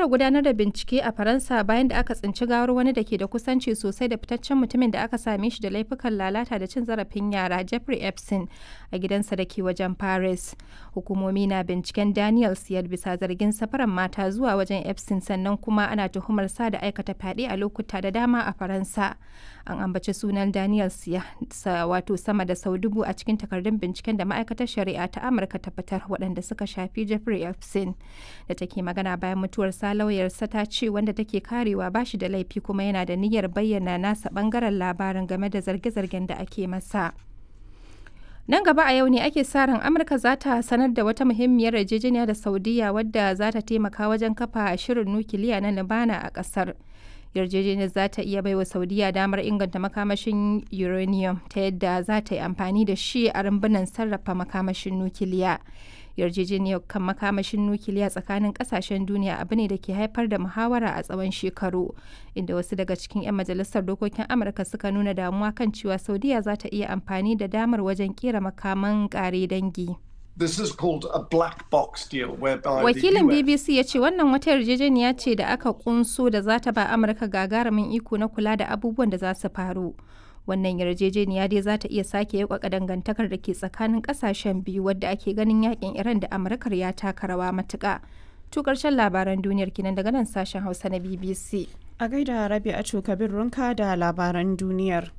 fara gudanar da bincike a Faransa bayan da aka tsinci gawar wani da ke da kusanci sosai da fitaccen mutumin da aka same shi da laifukan lalata da cin zarafin yara Jeffrey Epstein a gidansa da ke wajen Paris. Hukumomi na binciken Daniel Siyar bisa zargin safaran mata zuwa wajen Epstein sannan kuma ana tuhumar sa da aikata fyaɗe a lokuta da dama a Faransa. An ambaci sunan Daniel Siya wato sama da sau dubu a cikin takardun binciken da ma'aikatar shari'a ta Amurka ta fitar waɗanda suka shafi Jeffrey Epstein da take magana bayan mutuwar sa lauyarsa ta ce wanda take karewa ba shi da laifi kuma yana da niyyar bayyana nasa bangaren labarin game da zarge-zargen da ake masa. Nan gaba a yau ne ake sa ran Amurka za ta sanar da wata muhimmiyar yarjejeniya da Saudiya wadda za ta taimaka wajen kafa shirin nukiliya na Libana a ƙasar. yarjejeniyar za ta iya baiwa saudiya damar inganta makamashin uranium ta yadda za ta yi amfani da shi a rumbunan sarrafa makamashin nukiliya yarjejeniyar kan makamashin nukiliya tsakanin kasashen duniya abu ne da ke haifar da muhawara a tsawon shekaru inda wasu daga cikin 'yan majalisar dokokin amurka suka nuna damuwa kan cewa saudiya za ta iya amfani da damar wajen kera makaman kare dangi This is called a black box deal whereby Wakilin the US BBC ya ce wannan wata yarjejeniya ce da aka kunso da za ta ba Amurka gagarumin iko na kula da abubuwan da za su faru. Wannan yarjejeniya dai za ta iya sake yakwaka dangantakar da ke tsakanin kasashen biyu wadda ake ganin yakin Iran da Amurkar ya taka rawa matuka. To karshen labaran duniyar kinan daga nan sashen Hausa na BBC. A gaida Rabi'atu Kabir Runka da labaran duniyar.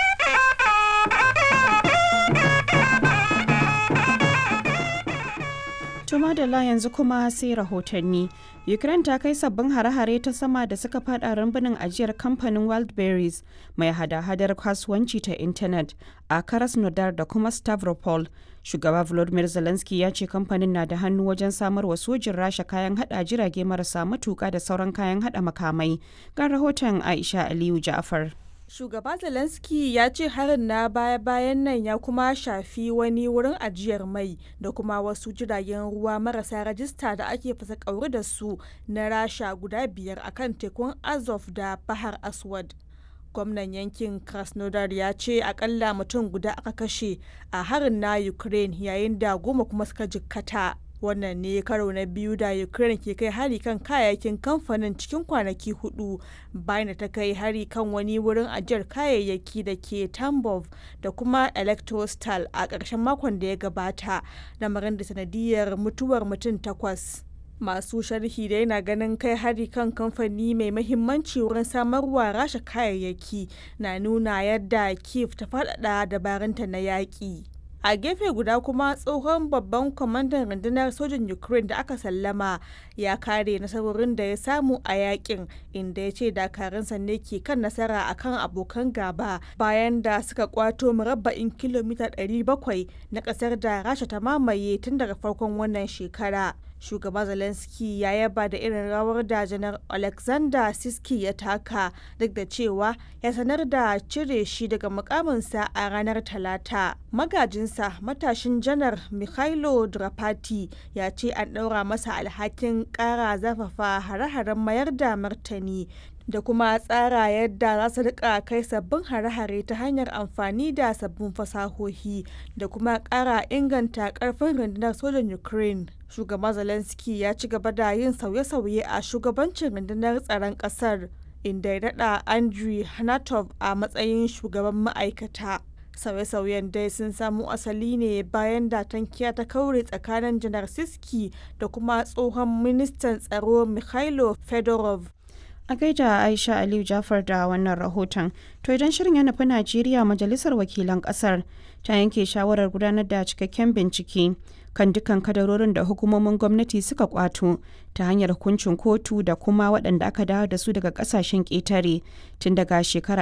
Tuma da la yanzu kuma sai rahotanni. Ukraine ta kai sabbin hare-hare ta sama da suka fada rumbunin ajiyar kamfanin Wildberries mai hada-hadar kasuwanci ta intanet a Krasnodar da kuma Stavropol. Shugaba Volodymyr Zelensky ya ce kamfanin na da hannu wajen samar wa sojin Rasha kayan hada jirage marasa matuka da sauran kayan hada makamai. Ga rahoton Aisha Aliyu Ja'far. Shugaba Zelensky ya ce harin na baya-bayan nan ya kuma shafi wani wurin ajiyar mai da kuma wasu jiragen ruwa marasa rajista da ake fasa kauri da su na rasha guda biyar akan tekun Azov da Bahar Aswad. Gwamnan yankin Krasnodar ya ce akalla mutum guda aka kashe a harin na Ukraine yayin da goma kuma suka jikkata. wannan ne karo na biyu da ukraine ke kai hari kan kayayyakin kamfanin cikin kwanaki hudu bayan da ta kai hari kan wani wurin ajiyar kayayyaki da ke tambov da kuma electrostal a ƙarshen makon da ya gabata lamarin da sanadiyar mutuwar mutum takwas masu sharhi da yana ganin kai hari kan kamfani mai mahimmanci wurin samarwa rasha kayayyaki na nuna yadda kiev ta faɗaɗa dabarunta na yaƙi a gefe guda kuma tsohon babban kwamandan rundunar sojin ukraine da aka sallama ya kare nasarorin da ya samu a yakin inda ya ce dakarunsa ne ke kan nasara akan abokan gaba bayan da suka kwato murabba'in kilomita 700 na kasar da rasha ta mamaye tun daga farkon wannan shekara shugaba zelensky ya yaba da irin rawar da janar alexander siski ya taka duk da cewa ya sanar da cire shi daga mukaminsa a ranar talata magajinsa matashin janar mikhailo drapati ya ce an ɗaura masa alhakin ƙara zafafa hare-haren mayar da martani da kuma tsara yadda za su rika kai sabbin hare-hare ta hanyar amfani da sabbin fasahohi da kuma ƙara inganta ƙarfin rundunar sojan ukraine shugaban zelensky ya ci gaba da yin sauye-sauye a shugabancin rundunar tsaron ƙasar inda ya daɗa andrew hanatov a matsayin shugaban ma'aikata sauye-sauyen dai sun samo asali ne bayan da tankiya ta kaure tsakanin janar siski da kuma tsohon ministan tsaro mikhailo fedorov A gaida Aisha Aliyu Jafar da wannan rahoton. To idan shirin ya nufi Najeriya majalisar wakilan kasar ta yanke shawarar gudanar da cikakken bincike kan dukkan kadarorin da hukumomin gwamnati suka kwato ta hanyar hukuncin kotu da kuma waɗanda aka dawo da su daga ƙasashen ƙetare tun daga shekarar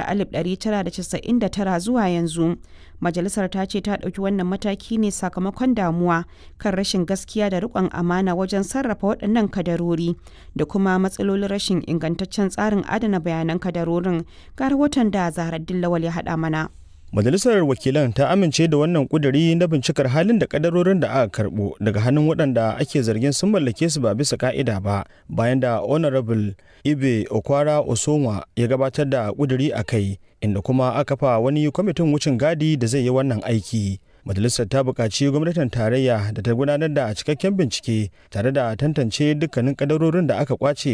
1999 zuwa yanzu. Majalisar ta ce ta ɗauki wannan mataki ne sakamakon damuwa kan rashin gaskiya da riƙon amana wajen sarrafa waɗannan kadarori da kuma matsalolin rashin ingantaccen tsarin adana bayanan kadarorin ga rahoton da Zahra Dillawal ya haɗa mana. Majalisar Wakilan ta amince da wannan kuduri na bincikar halin da kadarorin da aka karbo daga hannun waɗanda ake zargin sun mallake su ba bisa ka'ida ba bayan da Honorable Ibe Okwara Osonwa ya gabatar da kuduri a kai inda kuma aka fa wani kwamitin wucin gadi da zai yi wannan aiki. Majalisar ta buƙaci gwamnatin tarayya da ta gudanar da cikakken bincike tare da tantance dukkanin kadarorin da aka kwace